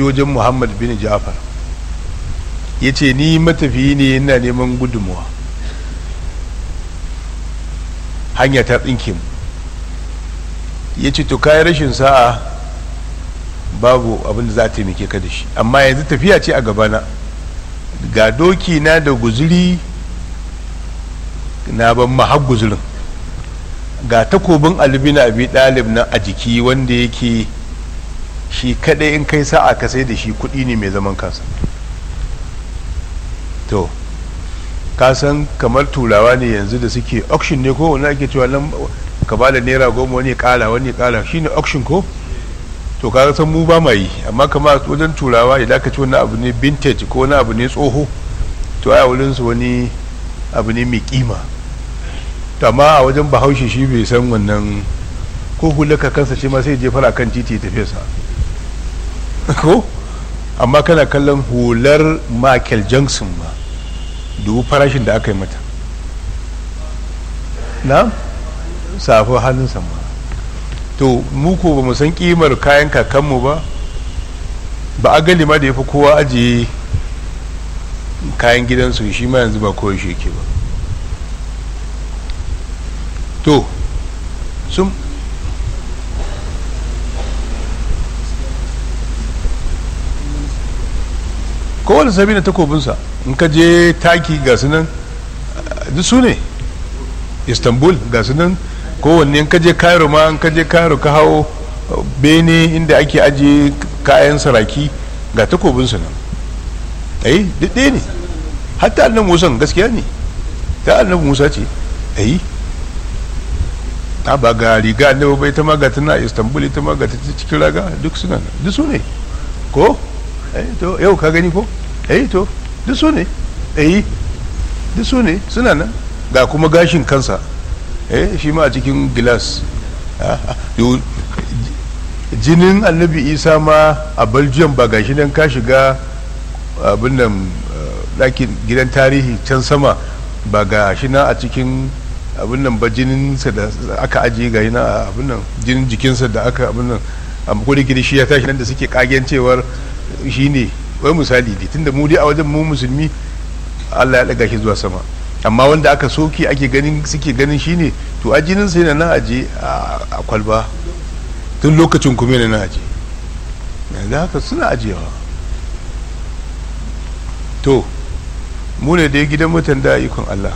je wajen muhammad bin ja'far ya ce ni matafiyi ne yana neman gudunmuwa hanya ta tsinke mu ya ce to kayan rashin sa'a babu abin da za a taimake ka da shi amma yanzu tafiya ce a gabana ga doki na da guzuri na ban mahar guzurin ga takobin albina abi dalib na a jiki wanda yake shi kadai in kai sa'a ka sai da shi kudi ne mai zaman kansa to ka san kamar turawa ne yanzu da suke auction ne ko wani ake cewa nan ka ba da naira goma wani kala wani kala shine auction ko to ka san mu ba ma yi amma kama wajen turawa idan ka ci wani abu ne vintage ko wani abu ne tsoho to a wurin su wani abu ne mai kima to amma a wajen bahaushe shi bai san wannan ko hulaka kansa shi ma sai je fara kan titi tafiya sa ko amma kana kallon hular Michael Jackson ma dubu farashin da aka yi mata na safi hannun sama to mu ko ba mu san kimar kayan kakanmu ba ba a gali ma da ya fi kowa ajiye kayan gidansu shi ma yanzu ba kowa shi yake ba to sun kowane sabi na takobinsa in ka je taki ga su nan duk su ne istanbul ga su nan kowanne in ka je cairo ma in ka je cairo ka hau bene inda ake ajiye kayan saraki ga takobinsu nan ai duk ɗaya ne hatta annan musan gaskiya ne ta annan musa ce ai a ba ga riga annabi bai ta maga tana istanbul ita maga ta cikin raga duk suna nan duk su ne ko eh to yau ka gani ko eh to duk su ne eh duk su ne suna nan ga kuma gashin kansa eh shi ma a cikin gilas jinin annabi isa ma a belgium ba gashi nan ka shiga abin nan ɗakin gidan tarihi can sama ba ga shi nan a cikin abin nan ba jininsa da aka ajiye ga yana abin nan jinin jikinsa da aka abin nan a makon da shi ya tashi nan da suke kagen cewar shi ne wai misali ne tunda mu dai a wajen mu musulmi Allah ya daga shi zuwa sama amma wanda aka soke ake ganin suke ganin shi ne to a jinin sai na nan aje a kwalba tun lokacin kuma na nan aje yanzu haka suna ajiyewa to mu ne dai gidan mutan da ikon Allah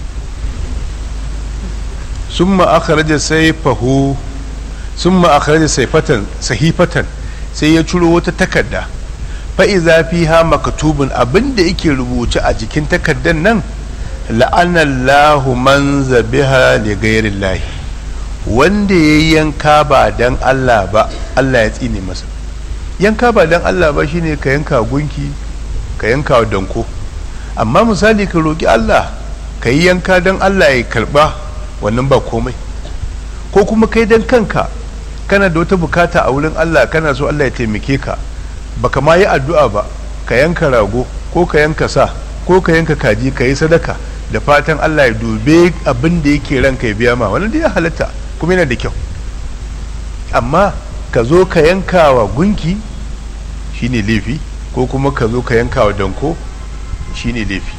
summa akhraja sayfahu summa akhraja sayfatan sahifatan sai ya ciro wata takarda fa idza fiha maktubun abinda yake rubuce a jikin takardar nan la'anallahu man zabiha li ghairillahi wanda ya yanka ba dan Allah ba Allah ya tsine masa yanka ba dan Allah ba shine ka yanka gunki ka yanka danko amma misali ka roki Allah ka yi yanka dan Allah ya karba wannan ba komai ko kuma kai dan kanka kana da wata bukata a wurin Allah kana so Allah ya taimake ka baka ma yi addu'a ba ka yanka rago ko ka yanka sa ko ka yanka kaji ka yi sadaka da fatan Allah ya dube abin da yake ranka ya biya ma wannan da ya halatta kuma yana da kyau amma ka zo ka yanka wa gunki shine laifi ko kuma ka zo ka yanka wa danko shine laifi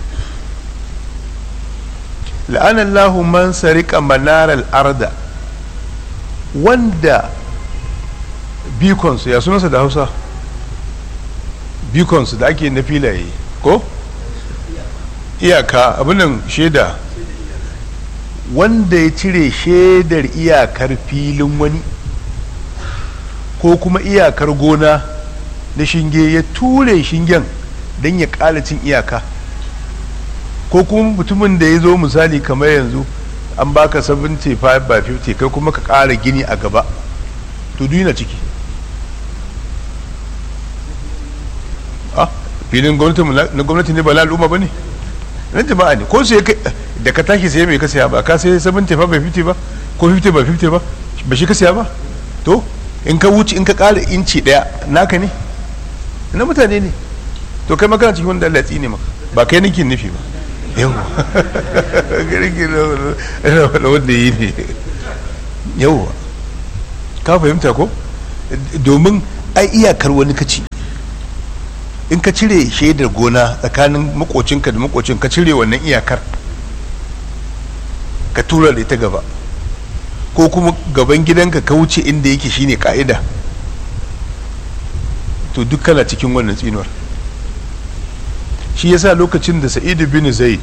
la'anallahu man sarika manaral arda wanda bikonsu ya sunansa da hausa bikonsu da ake na filaye ko iyaka abinan shaida wanda ya cire shaidar iyakar filin wani ko kuma iyakar gona na shinge ya ture shingen don ya ƙara cin iyaka ko kuma mutumin da ya zo misali kamar yanzu an baka 75 by 50 kai kuma ka ƙara gini a gaba to duna ciki filin na gwamnati ne ba na al'umma ba ne na jama'a ne ko sai da ka tashi sai mai ka saya ba ka sai 75 by 50 ba ko 50 by 50 ba ba shi ka saya ba to in ka wuce in ka ƙara inci ɗaya naka ne na mutane ne to kai magana cikin wanda Allah ya tsine maka ba kai nake nufi ba yau da wanda yi ne yau ka fahimta ko domin ai iyakar wani kaci in ka cire shaidar gona tsakanin makocinka da makocin ka cire wannan iyakar ka tura da ita gaba ko kuma gaban gidanka ka wuce inda yake shine ka'ida to duk kana cikin wannan tsinuwar shi yasa lokacin da sa'idu bin zaid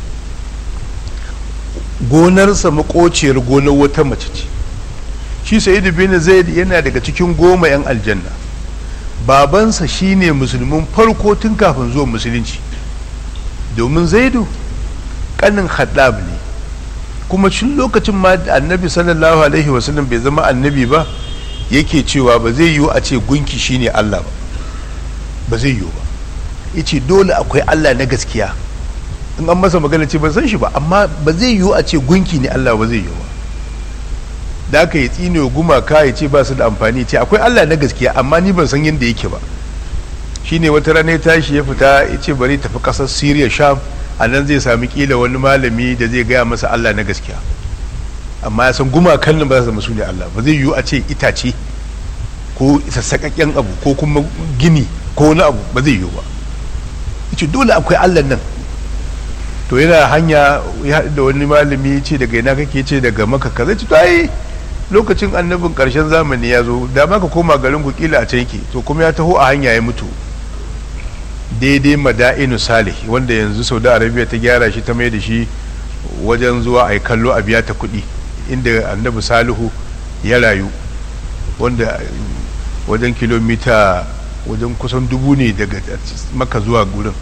gonarsa makociyar gonar wata mace ce shi sa'idu bin zaid yana daga cikin goma 'yan aljanna babansa shine musulmin farko tun kafin zuwa musulunci domin zaidu kanin haddab ne kuma cin lokacin ma annabi sallallahu alaihi wasallam bai zama annabi ba yake cewa ba zai yiwu a ce gunki shine allah ba ba zai yiwu ba yace dole akwai allah na gaskiya in an masa magana ce ban san shi ba amma ba zai yiwu a ce gunki ne allah ba zai yiwu ba da aka yi tsine gumaka ya ce ba su da amfani ce akwai allah na gaskiya amma ni ban san yadda yake ba shine wata rana ya tashi ya fita ya ce bari tafi kasar syria sham a nan zai sami kila wani malami da zai gaya masa allah na gaskiya amma ya san gumakan nan ba za su zama su ne allah ba zai yiwu a ce itace ko sassaƙaƙƙen abu ko kuma gini ko wani abu ba zai yiwu ba ce dole akwai allah nan to yana hanya ya haɗu da wani malami ce daga ina kake ce daga maka kaza ce to ai lokacin annabin ƙarshen zamani ya zo da maka koma garin ku kila a can yake to kuma ya taho a hanya ya mutu daidai mada'inu salih wanda yanzu saudi arabia ta gyara shi ta mai da shi wajen zuwa a yi kallo a biya ta kuɗi inda annabi salihu ya rayu wanda wajen kilomita wajen kusan dubu ne daga maka zuwa gurin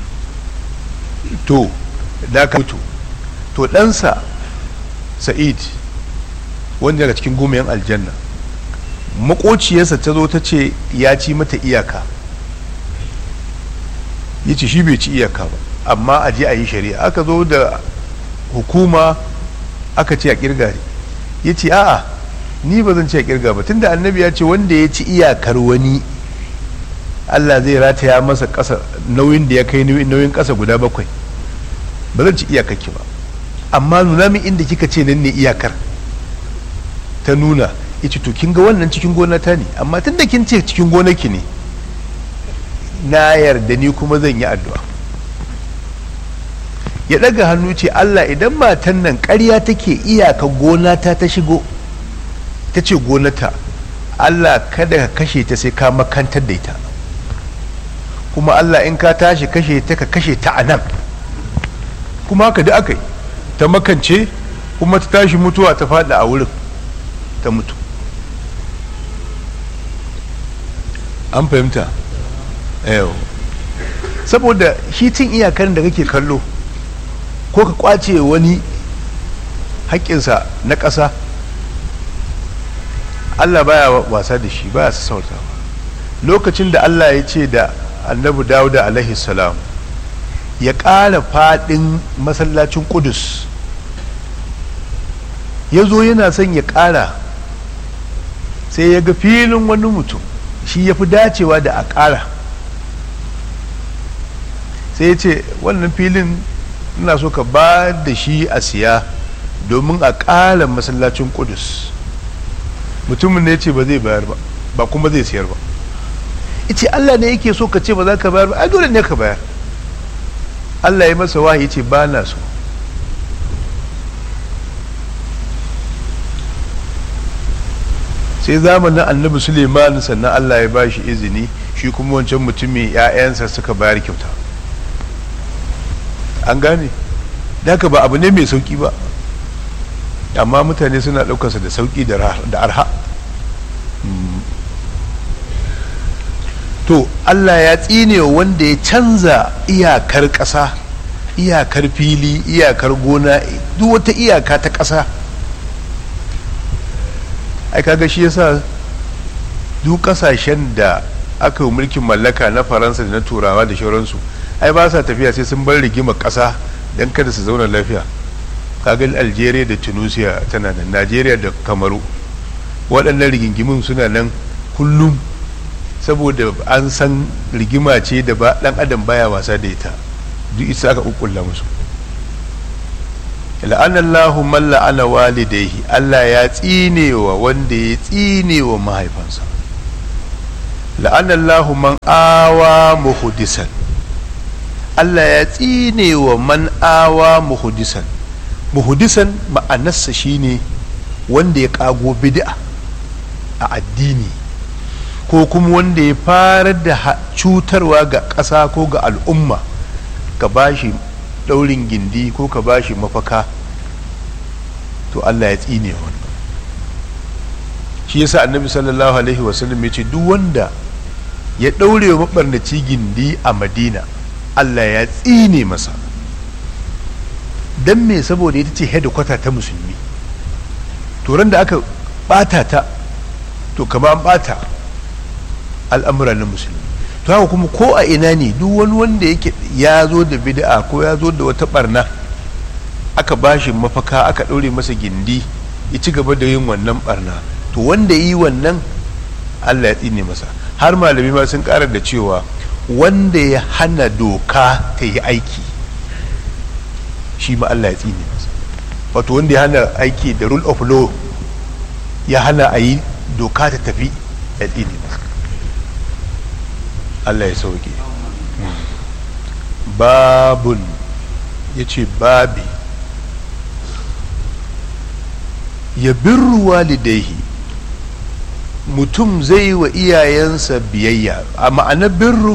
to da ka mutu to ɗansa sa'id wanda daga cikin gomayen aljanna makociyarsa ta zo ta ce ya ci mata iyaka ya ce shi bai ci iyaka ba amma a je a yi shari'a aka zo da hukuma aka ce a kirga ya ce a'a ni ba zan ce a kirga ba tunda annabi ya ce wanda ya ci iyakar wani Allah zai rataya masa ƙasa nauyin da ya kai nauyin ƙasa guda bakwai ba zan ci iyakakki ba amma nuna min inda kika ce nan ne iyakar ta nuna ya ce to kin ga wannan cikin gonata ne amma tun da kin ce cikin gonaki ne na yarda ni kuma zan yi addu'a ya ɗaga hannu ce Allah idan matan nan ƙarya take iyaka gonata ta shigo ta ce gonata Allah kada ka kashe ta sai ka makantar da ita kuma Allah in ka tashi kashe ta ka kashe ta a nan kuma haka da aka yi ta makance kuma ta tashi mutuwa ta faɗi a wurin ta mutu an fahimta yau saboda shi cin iyakar da kake kallo ko ka kwace wani haƙƙinsa na ƙasa Allah baya wasa da shi baya sassautawa lokacin da Allah ya ce da annabi dawuda alaihi salam ya ƙara faɗin masallacin kudus ya zo yana son ya ƙara sai ya ga filin wani mutum shi ya fi dacewa da a ƙara sai ya ce wannan filin ina so ka ba da shi a siya domin a ƙara masallacin kudus mutumin ne ya ce ba zai bayar ba ba kuma zai siyar ba ce Allah ne yake so ka ce ba za ka bayar ba ai dole ne ka bayar Allah ya masa wahayi ce ba na so sai zamanin annabi suleiman sannan Allah ya ba shi izini shi kuma wancan mutumin 'ya'yansa suka bayar kyauta an gane haka ba abu ne mai sauki ba amma mutane suna ɗaukarsa da sauki da arha to Allah ya tsine wanda ya canza iyakar ƙasa iyakar fili iyakar gona duk wata iyaka ta ƙasa ai kaga shi yasa duk ƙasashen da aka yi mulkin mallaka na faransa da na turawa da shauransu ai ba sa tafiya sai sun bar rigimar ƙasa don kada su zauna lafiya kaga algeria da tunisia tana nan najeriya da kamaru waɗannan rigingimin suna nan kullum saboda an san rigima ce da ba dan adam baya wasa da ita duk isa aka kukkulla musu la'anallahu man la'ana walidayhi Allah ya tsinewa wanda ya tsinewa mahaifansa la'anallahu man awa muhudisan Allah ya tsine wa man awa muhudisan muhudisan ma'anarsa shine wanda ya kago bid'a a addini ko kuma wanda ya fara da cutarwa ga ƙasa ko ga al'umma ka bashi ɗaurin gindi ko ka bashi mafaka to Allah ya tsine wannan shi yasa annabi sallallahu alaihi wasallam ya ce duk wanda ya ɗaure wa maɓarnaci gindi a madina Allah ya tsine masa don me saboda ita ce hedikwata ta musulmi turan da aka ɓata ta to kama an ɓata al'amura na musulmi to haka kuma ko a ina ne duk wani wanda yake ya zo da bid'a ko ya zo da wata barna aka bashi mafaka aka ɗaure masa gindi ya ci gaba da yin wannan barna to wanda yi wannan Allah ya tsine masa har malami ma sun ƙara da cewa wanda ya hana doka ta yi aiki shi ma Allah ya tsine masa wato wanda ya hana aiki da rule of law ya hana a yi doka ta tafi ya tsine masa Allah ya sauke babun ya ce babi ya birru walidaihi mutum zai wa iyayensa biyayya a ma'anar birru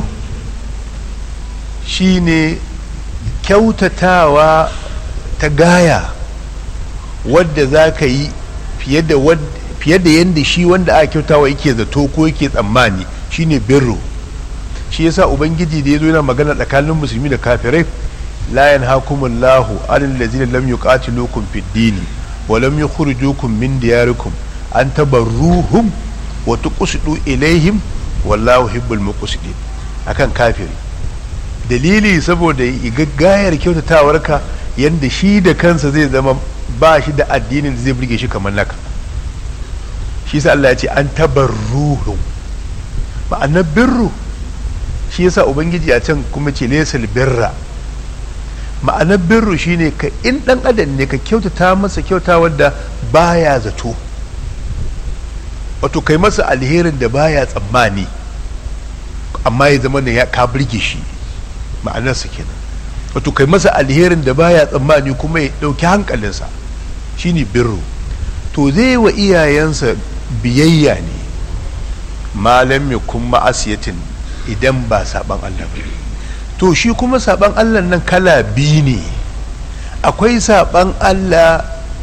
shine kyautatawa ta gaya wadda za ka yi fiye da yadda shi wanda aka kyautawa yake zato ko yake tsammani shine birru shi yasa ubangiji da ya zo yana magana tsakanin musulmi da kafirai la yanhakumullahu anil ladzina lam yuqatilukum fid dini wa lam yukhrijukum min diyarikum an tabarruhum wa tuqsidu ilaihim wallahu hibbul muqsidin akan kafiri dalili saboda gaggayar kyautatawarka yanda shi da kansa zai zama ba shi da addinin da zai burge shi kamar naka shi sa Allah ya ce an tabarruhum ma'anar birru shi yasa ubangiji a can kuma ce lesal birra ma'anar birru shine ka in dan adam ne ka kyautata masa kyauta wadda baya zato wato kai masa alherin da baya tsammani amma ya zama ya ka birge shi ma'anarsa kenan wato kai masa alherin da baya tsammani kuma ya ɗauki hankalinsa shine birru to zai wa iyayensa biyayya ne malam ya kuma asiyatin idan ba saban Allah ba to shi kuma saban Allah nan kala biyu ne akwai saban Allah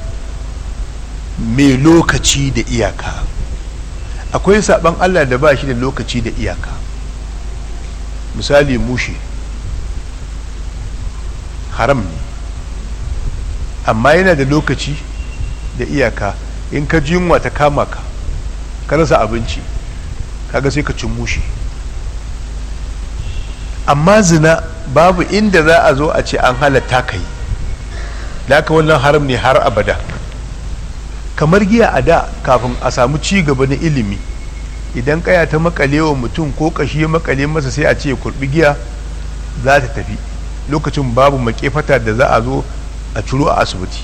mai lokaci da iyaka akwai saban Allah da ba shi da lokaci da iyaka misali mushi haram ne amma yana da lokaci da iyaka in ka ji yunwa ta kama ka ka rasa abinci kaga sai ka cin mushi amma zina babu inda za a zo a ce an halatta ka yi da wannan haram ne har abada kamar giya a da kafin a samu ci gaba na ilimi idan kaya ta makale wa mutum ko kashi ya makale masa sai a ce kurbi giya za ta tafi lokacin babu makefata da za a zo a ciro a asibiti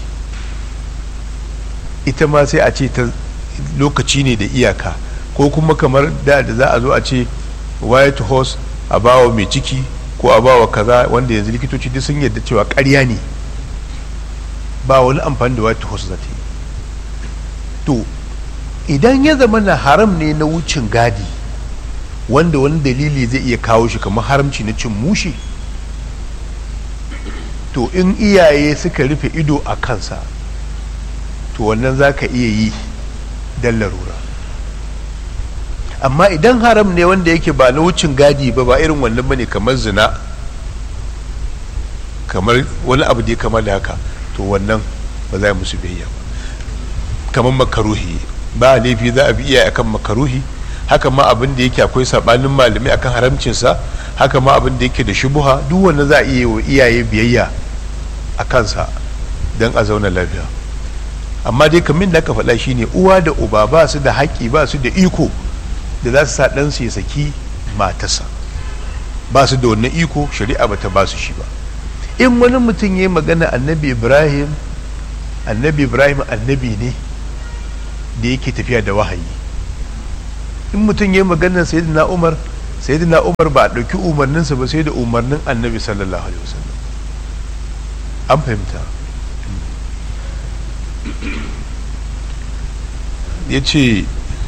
ita ma sai a ce ta lokaci ne da iyaka ko kuma kamar da da za a zo a ce white horse a bawa mai ciki ko a bawa kaza wanda yanzu likitoci duk sun yarda cewa karya ne ba wani amfani da white horse za ta yi to idan ya zama na haram ne na wucin gadi wanda wani dalili zai iya kawo shi kamar haramci na cin mushi to in iyaye suka rufe ido a kansa to wannan za ka iya yi don larura amma idan haram ne wanda yake ba na wucin gadi ba ba irin wannan bane kamar zina kamar wani abu da ya kama da haka to wannan ba za musu biyayya ba kamar makaruhi ba laifi za a bi iyaye akan makaruhi haka ma abin da yake akwai sabanin malamai akan haramcinsa haka ma abin da yake da shubuha duk wanda za a iya wa iyaye biyayya a kansa don a zauna lafiya amma dai kamin da aka faɗa shine uwa da uba ba su da haƙƙi ba su da iko da za su sa ɗansu ya saki matarsa ba su da wannan iko shari'a ba ta ba su shi ba in wani mutum ya yi magana annabi ibrahim annabi ibrahim annabi ne da yake tafiya da wahayi in mutum ya yi maganar sayyidina umar sayyidina umar ba a ɗauki umarninsa ba sai da umarnin annabi sallallahu alaihi wasallam an fahimta ya ce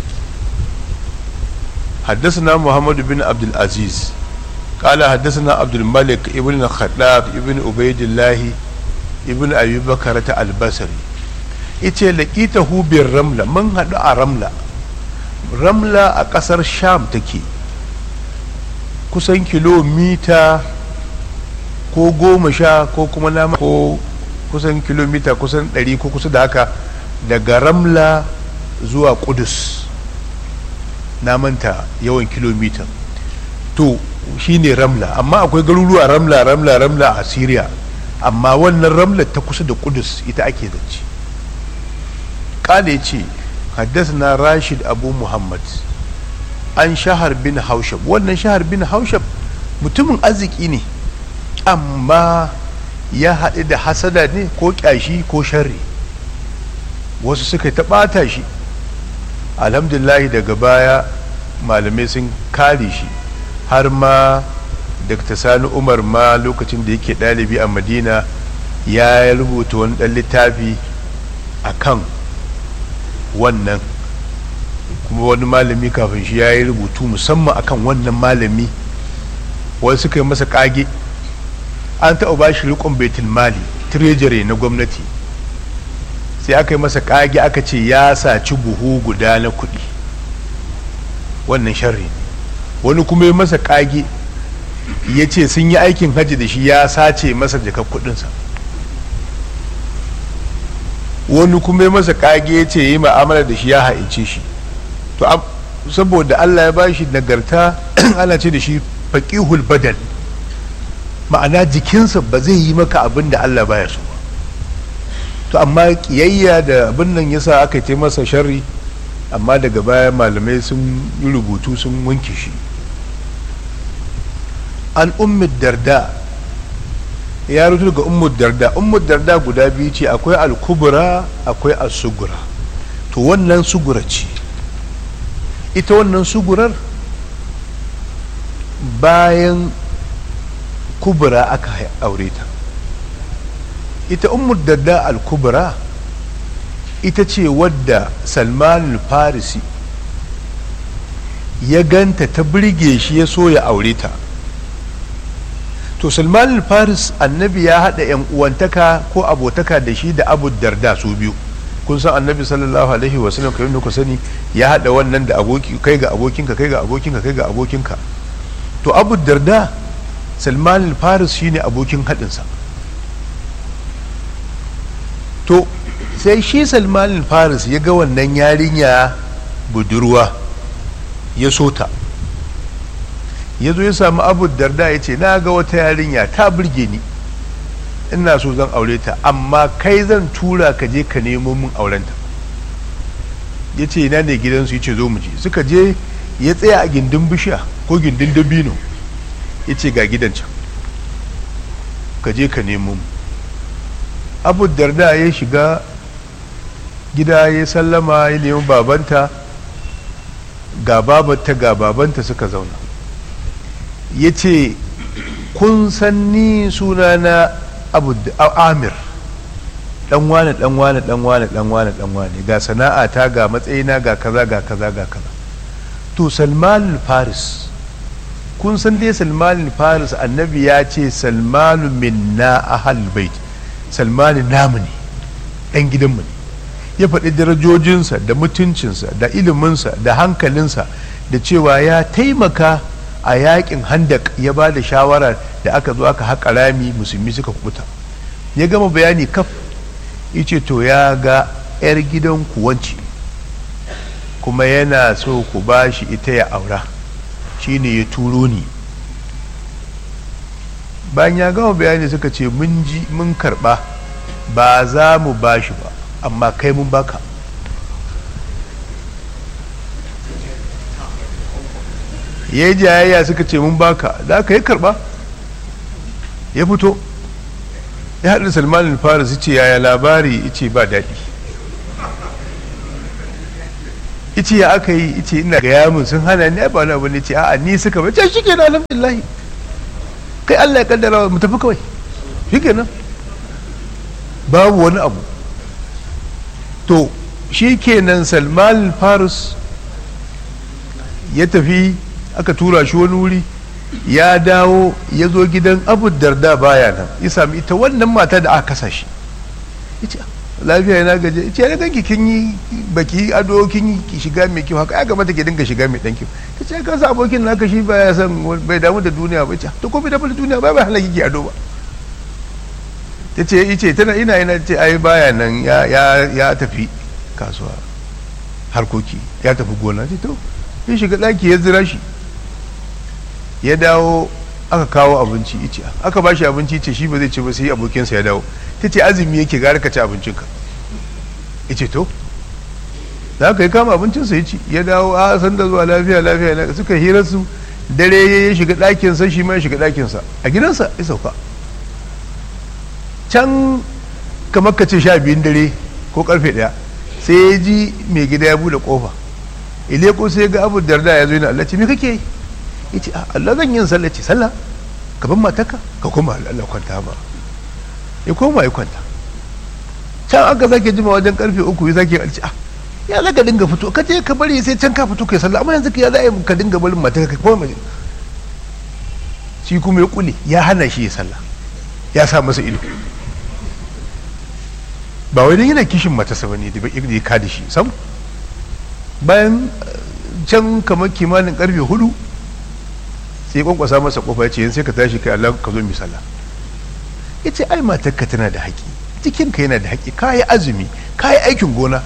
حدثنا محمد بن عبد العزيز قال حدثنا عبد الملك ابن الخطاب ابن عبيد الله ابن ابي بكر البصري yace laqitahu bir ramla mun hadu a ramla ramla a kasar sham take kusan kilomita ko goma sha ko kuma nama ko kusan kilomita kusan ɗari ko kusa da haka daga ramla zuwa kudus na manta yawan kilomita to shine ramla amma akwai garuruwa ramla ramla ramla a syria amma wannan ramla ta kusa da kudus ita ake zance kala ya ce haddasa rashid abu muhammad an shahar bin haushab wannan shahar bin haushab mutumin arziki ne amma ya haɗu da hasada ne ko ƙyashi ko sharri wasu suka ta ɓata shi alhamdulahi daga baya malamai sun kare shi har ma dr sani umar ma lokacin da yake ɗalibi a madina ya rubuta wani ɗan littafi a kan wannan kuma wani malami kafin shi ya yi rubutu musamman akan wannan malami wani suka yi masa kage an taɓa ba shi rikon betul mali treasury na gwamnati sai aka yi masa kage aka ce ya saci buhu guda na kuɗi wannan sharri wani kuma yi masa kage ya ce sun yi aikin hajji da shi ya sace masa jakar kuɗinsa wani kuma yi masa kage ya ce yi ma'amala da shi ya haice shi to saboda allah ya bashi nagarta ana ce da shi faƙihul badal ma'ana jikinsa ba zai yi maka abin da allah baya so ba to amma kiyayya da abin nan yasa aka yi masa sharri amma daga baya malamai sun yi rubutu sun wanke shi an ummid darda ya rutu daga ummud darda ummud darda guda biyu ce akwai al-kubra akwai al-sugura to wannan sugura ce ita wannan sugurar bayan kubra aka aure ta ita ummud darda al-kubra ita ce wadda salman farisi ya ganta ta birge shi ya so ya aure ta to salman faris annabi ya haɗa yan uwantaka ko abotaka da shi da abu darda su biyu kun san annabi sallallahu alaihi wasallam kai da ku sani ya haɗa wannan da aboki kai ga abokinka kai ga abokinka kai ga abokinka to abu darda salman faris shine abokin haɗinsa to sai shi salman faris ya ga wannan yarinya budurwa ya so ta ya zo ya samu abu darda ya ce na ga wata yarinya ta burge ni ina so zan aure ta amma kai zan tura ka je ka nemo min aurenta ya ce ina ne gidansu ya ce zo mu je suka je ya tsaya a gindin bishiya ko gindin dabino ya ce ga gidan can ka je ka nemo mu abu darda ya shiga gida ya sallama ya nemi babanta ga babanta ga babanta suka zauna ya ce kun san ni sunana abu amir dan wane dan wane dan wane dan wane dan wane ga sana'ata ga matsayina ga kaza ga kaza ga kaza to salman faris kun san dai salman faris annabi ya ce salmanu minna ahal bait salmanu namu ne dan gidanmu ne ya faɗi darajojinsa da mutuncinsa da iliminsa da hankalinsa da cewa ya taimaka a yakin handak ya ba da shawara da aka zo aka haƙa rami musulmi suka kubuta ya gama bayani kaf ce to ya ga 'yar gidan kuwanci kuma yana so ku ba shi ita ya aura shine ya turo ni bayan ya gama bayani suka ce mun ji mun karba ba za mu ba shi ba amma kai mun baka ya yi jayayya suka ce mun baka da aka yi karba ya fito ya haɗu salman faris ce yaya labari ce ba daɗi ice ya aka yi ice ina ga yamin sun hana ni ba wani abu ne ce a'a ni suka bace shi kenan alhamdulillah kai Allah ya kaddara mu tafi kawai shi kenan babu wani abu to shi kenan Salman Faris ya tafi aka tura shi wani wuri ya dawo ya zo gidan Abu Darda baya nan ya sami ita wannan mata da aka kasa shi yace lafiya yana gaje ce ya ganki kin yi baki ado kin yi ki shiga mai kyau haka ya kamata ki dinga shiga mai dan kyau ta ce ka sa abokin naka shi baya san bai damu da duniya ba ce to ko bai damu da duniya ba bai halaki ki ado ba ta ce ice tana ina ina ce ai baya nan ya ya ya tafi kasuwa harkoki ya tafi gona ce to ya shiga daki ya zira shi ya dawo aka kawo abinci ice aka ba shi abinci ce shi ba zai ci ba sai abokinsa ya dawo ta ce azumi yake gara ka ci abincinka ice to da aka yi kama abincinsa ya ci ya dawo a san da zuwa lafiya lafiya na suka hira su dare ya shiga ɗakinsa shi ma ya shiga ɗakinsa a gidansa ya sauka can kamar ka ce sha biyun dare ko karfe ɗaya sai ya ji mai gida ya bude kofa ile ko sai ga abu darda ya zo yana Allah ce me kake yi ya ce Allah zan yin sallah ce sallah ka ban matarka ka koma Allah kwanta ba ya koma ya kwanta can aka sake jima wajen karfe uku ya sake alci a ya za ka dinga fito ka je ka bari sai can ka fito kai sallah amma yanzu ya za a ka dinga barin matarka ka koma shi kuma ya kule ya hana shi ya sallah ya sa masa ido ba wai yana kishin matarsa ba ne da ya kada shi sam bayan can kamar kimanin karfe hudu sai kwankwasa masa kofa ya ce yin sai ka tashi kai Allah ka zo mi sallah ya ce ai matarka tana da haƙi jikinka yana da haƙi ka yi azumi ka yi aikin gona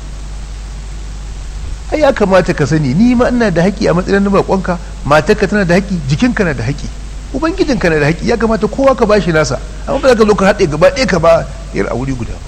ai ya kamata ka sani ni ma ina da haƙi a matsayin baƙonka matarka tana da haƙi jikinka na da haƙi ubangijinka na da haƙi ya kamata kowa ka bashi nasa amma ba za ka zo ka haɗe gaba ɗaya ka ba yar a wuri guda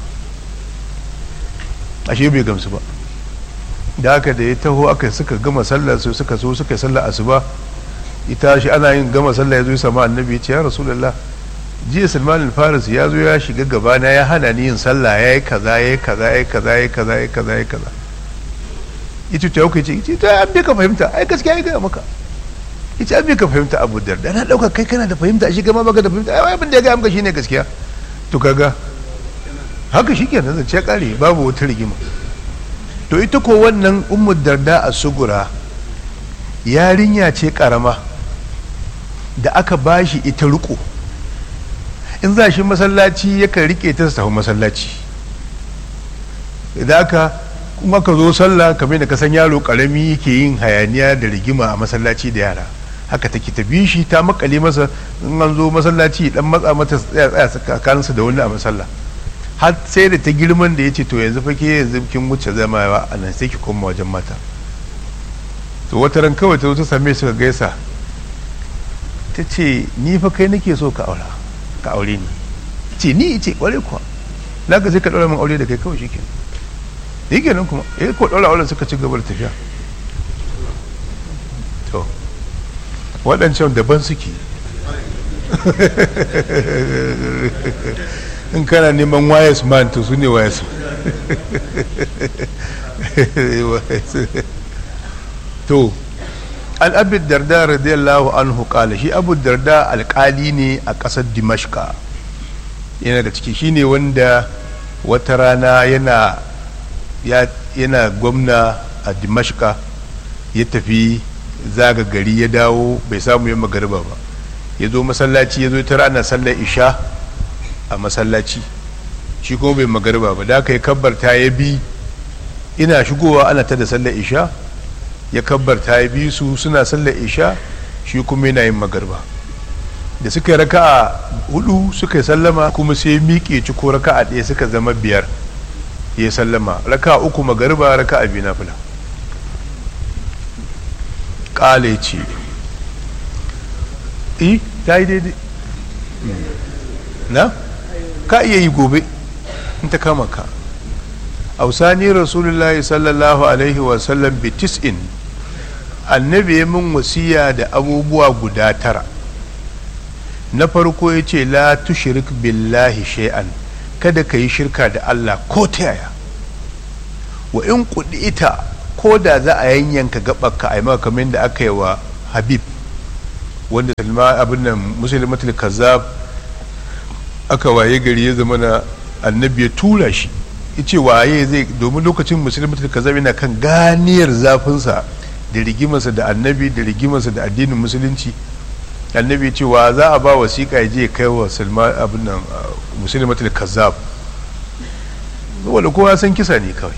ashe bai gamsu ba da haka da ya taho aka suka gama sallah su suka so suka sallah asuba ita shi ana yin gama sallah ya zo ya samu annabi ya ce ya rasulullah jiya salman al-faris ya zo ya shiga gabana ya hana ni yin sallah ya yi kaza ya yi kaza ya yi kaza ya yi kaza ya yi kaza ya yi kaza ita ta yauka ce ita ta an bai ka fahimta ai gaskiya ya gaya maka ita an bai ka fahimta abu da da na dauka kai kana da fahimta shi gama baka da fahimta ai abin da ya gaya maka shine gaskiya to kaga haka shi kenan zance kare babu wata rigima to ita ko wannan ummu darda a sugura yarinya ce karama da aka bashi ita riko in za shi masallaci yakan rike ta su tafi masallaci idan aka kuma ka zo sallah kamar da ka san yaro karami yake yin hayaniya da rigima a masallaci da yara haka take ta bi shi ta makale masa in an zo masallaci dan matsa mata tsaya tsaya tsakaninsa da wani a masalla har sai da ta girman da ya ce to yanzu fa ke yanzu kin wuce zama yawa a nan sai ki koma wajen mata to wata ran kawai ta zo ta same su gaisa ta ce ni fa kai nake so ka aura ka aure ni ce ni ce kware kuwa na ka sai ka ɗaura min aure da kai kawai shi kenan yi kenan kuma eh ko ɗaura auren suka ci gaba da tafiya to waɗancan daban suke in kana neman wayas man to su ne wayas to an abu darda radiyallahu anhu kala shi abu darda alkali ne a ƙasar dimashka yana da ciki shine wanda wata rana yana yana gwamna a dimashka ya tafi zaga gari ya dawo bai samu yin magariba ba ya zo masallaci ya zo tara ana sallar isha a masallaci shi kuma bai magariba ba da aka yi kabbarta ya bi ina shigowa ana ta da sallar isha ya kabbarta ya bi su suna sallar isha shi kuma yana yin magariba da suka yi raka'a hudu suka yi sallama kuma sai miƙe ci ko raka'a ɗaya suka zama biyar ya sallama raka'a uku magariba raka'a biyu na fila ƙale ce eh ta yi daidai na ka iya yi gobe in ta kama ka ausani rasulullahi sallallahu alaihi wasallam bi tis'in annabi ya min wasiya da abubuwa guda tara na farko ya ce la tushrik billahi shay'an kada ka yi shirka da Allah ko ta yaya wa in ita ko da za a yanyanka gaɓarka a yi maka kamar da aka yi wa habib wanda salma abin nan musulmatul kazzab aka waye gari ya zama na annabi ya tura shi ce waye zai domin lokacin musulmatul kazzab yana kan ganiyar zafinsa da rigimarsa da annabi da rigimarsa da addinin musulunci annabi ce wa za a ba wasiƙa ya je kai wa salma abin nan musulmatul kazzab wanda kowa san kisa ne kawai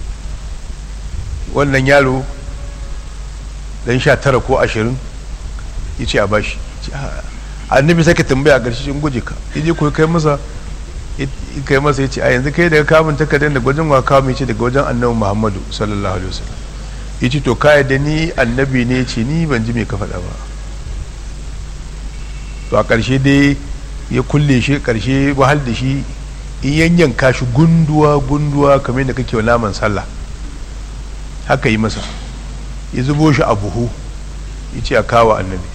wannan yaro dan sha tara ko ashirin ya ce a bashi annabi sai ka tambaya a ƙarshe shi guje ka ya je koyi kai masa kai masa ya ce a yanzu kai daga kamun takardar da gwajin wa kawo ce daga wajen annabi muhammadu sallallahu alaihi wasallam ya ce to ka da ni annabi ne ce ni ban ji me ka faɗa ba to a ƙarshe dai ya kulle shi ƙarshe wahal da shi in yanyanka shi gunduwa gunduwa kamar yadda kake wa naman sallah haka yi masa ya zubo shi a buhu ya ce a kawo annabi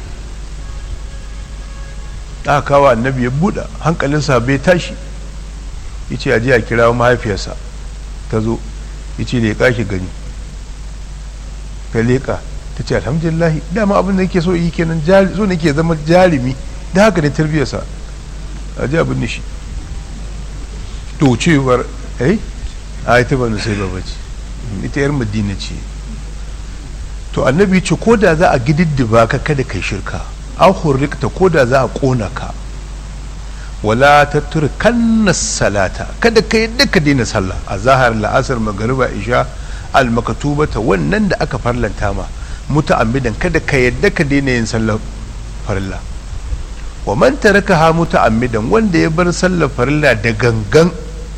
aka kawo annabi ya buɗe hankalinsa bai tashi ya ce aji a kira mahaifiyarsa ta zo ya ce leƙa shi gani ta leƙa ta ce alhamdulillahi dama abin da yake so yi kenan so nake zama jarumi da haka ne tarbiyyarsa aji abin da shi to cewar eh a ita ba sai ba bace ita yar madina ce to annabi ce ko da za a gididdiba ka kada kai shirka an hurrikta ko da za a kona ka wala ta turkanna salata kada ka yadda ka daina sallah a zahar la'asar magariba isha almakatubata wannan da aka farlanta ma muta'ammidan kada ka yadda ka daina yin sallar farilla wa man taraka ha muta'ammidan wanda ya bar sallar farilla da gangan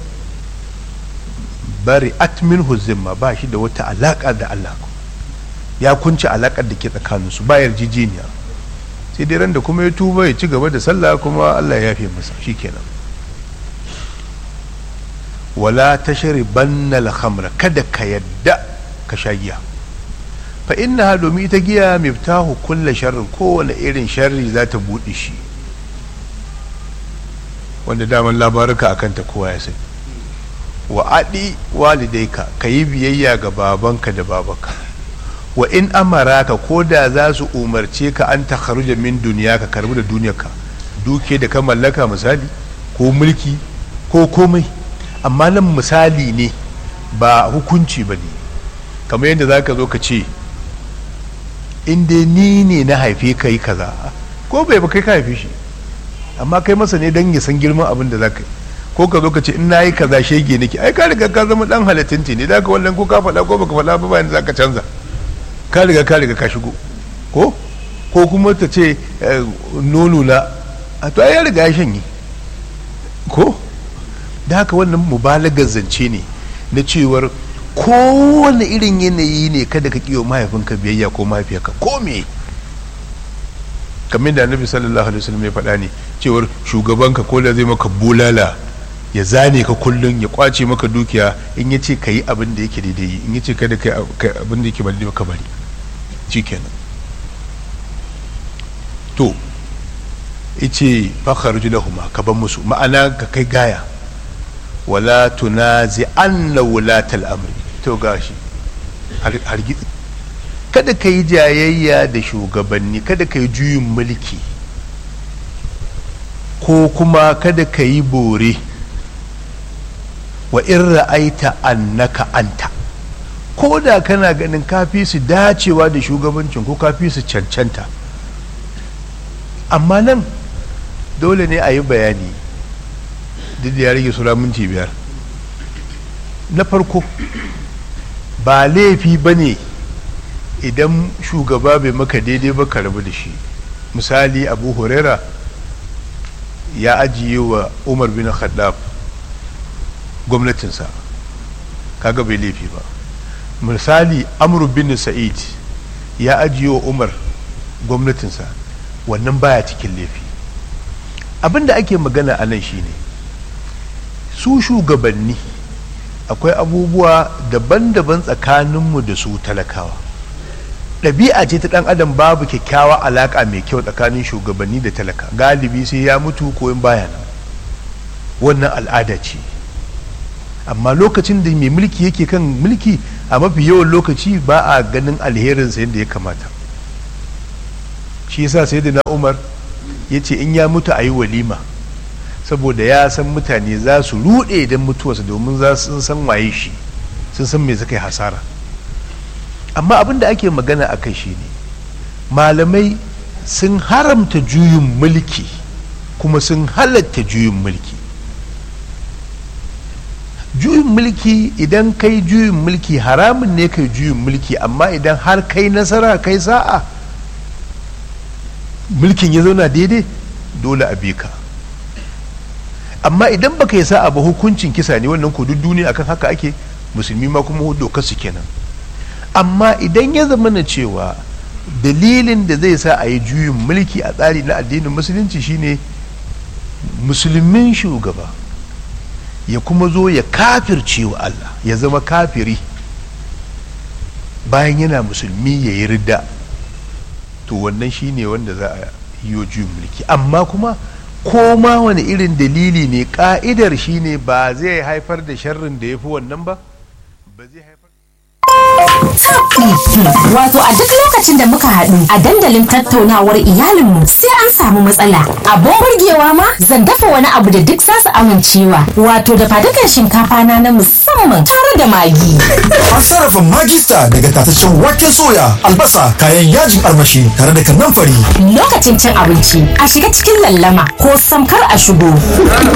bari atmin zimma ba shi da wata alaka da Allah ya kunci alakar da ke tsakaninsu ba yarjejeniya sai dai ran da kuma ya tuba ya ci gaba da sallah kuma Allah ya yafe masa shikenan wala tashribanna al-khamra kada ka yadda ka sha giya fa innaha domin ita giya miftahu kulle sharrin kowane irin sharri za ta buɗe shi wanda daman labaruka akan ta kowa ya sani wa aɗi walidaika ka yi biyayya ga babanka da babanka wa in amaraka ko da za su umarce ka an ta kharuja min duniya ka karbi da duniyarka duke da ka mallaka misali ko mulki ko komai amma nan misali ne ba hukunci ba ne kamar yadda za ka zo ka ce in dai ni ne na haife ka yi kaza ko bai ba kai ka haife shi amma kai masa ne don ya san girman abin da za ka yi ko ka zo ka ce in na yi kaza shege nake ai ka riga ka zama dan halittinti ne da ka wallan ko ka faɗa ko baka faɗa ba bayan za ka canza ka riga ka riga ka shigo ko ko kuma ta ce nono na a to ya riga ya shanye ko da haka wannan mubalagar zance ne na cewar kowane irin yanayi ne kada ka kiyo mahaifinka biyayya ko mahaifiyarka ko me kamar da annabi sallallahu alaihi wasallam ya faɗa ne cewar shugabanka ko da zai maka bulala ya zane ka kullum ya kwace maka dukiya in ya ce ka yi abin da yake daidai in ya ce kada ka yi abin da yake bari ka bari shikenan to ice fakar lahuma ka ban musu ma'ana ka kai gaya wala tunazi anna wulatal amri to gashi hargitsi kada ka yi jayayya da shugabanni kada ka yi juyin mulki ko kuma kada ka yi bore wa in ra'aita annaka anta ko da kana ganin kafi su dacewa da shugabancin ko kafi su cancanta amma nan dole ne a yi bayani duk da ya rage sura minti biyar na farko ba laifi ba ne idan shugaba bai maka daidai ba ka rabu da shi misali abu huraira ya ajiye wa umar bin khaddaf gwamnatinsa kaga bai laifi ba misali amru bin sa'id ya ajiye wa umar gwamnatinsa wannan baya cikin laifi abinda ake magana a nan shine su shugabanni akwai abubuwa daban-daban tsakaninmu da su talakawa ɗabi'a ce ta ɗan adam babu kyakkyawa alaƙa mai kyau tsakanin shugabanni da talaka galibi sai ya mutu ko in baya nan wannan al'ada ce amma lokacin da mai mulki yake kan mulki a mafi yawan lokaci ba a ganin alherinsa yadda ya kamata shi yasa sai da na umar ya ce in ya mutu a yi walima saboda ya san mutane za su ruɗe idan mutuwarsa domin za su san waye shi sun san me suka yi hasara amma abin da ake magana a kai shine malamai sun haramta juyin mulki kuma sun halatta juyin mulki juyin mulki idan kai juyin mulki haramun ne kai juyin mulki amma idan har kai nasara kai sa'a mulkin ya zauna daidai dole a ka amma idan baka yi sa'a ba hukuncin kisa ne wannan ko duk duniya akan haka ake musulmi ma kuma dokar su kenan amma idan ya zama na cewa dalilin da zai sa a yi juyin mulki a tsari na addinin musulunci shine musulmin shugaba ya kuma zo ya kafirce wa Allah ya zama kafiri bayan yana musulmi ya yi ridda to wannan shine wanda za a yi juyin mulki amma kuma ko ma wani irin dalili ne ka'idar shine ba zai haifar da sharrin da ya fi wannan ba ba zai haifar Wato a duk lokacin da muka haɗu a dandalin tattaunawar iyalinmu sai an samu matsala. Abin burgewa ma zan dafa wani abu da duk za su amincewa. Wato da fadukan shinkafa na na musamman tare da magi. An sarrafa magista daga tataccen waken soya, albasa, kayan yajin armashi tare da kannan fari. Lokacin cin abinci a shiga cikin lallama ko samkar a shigo.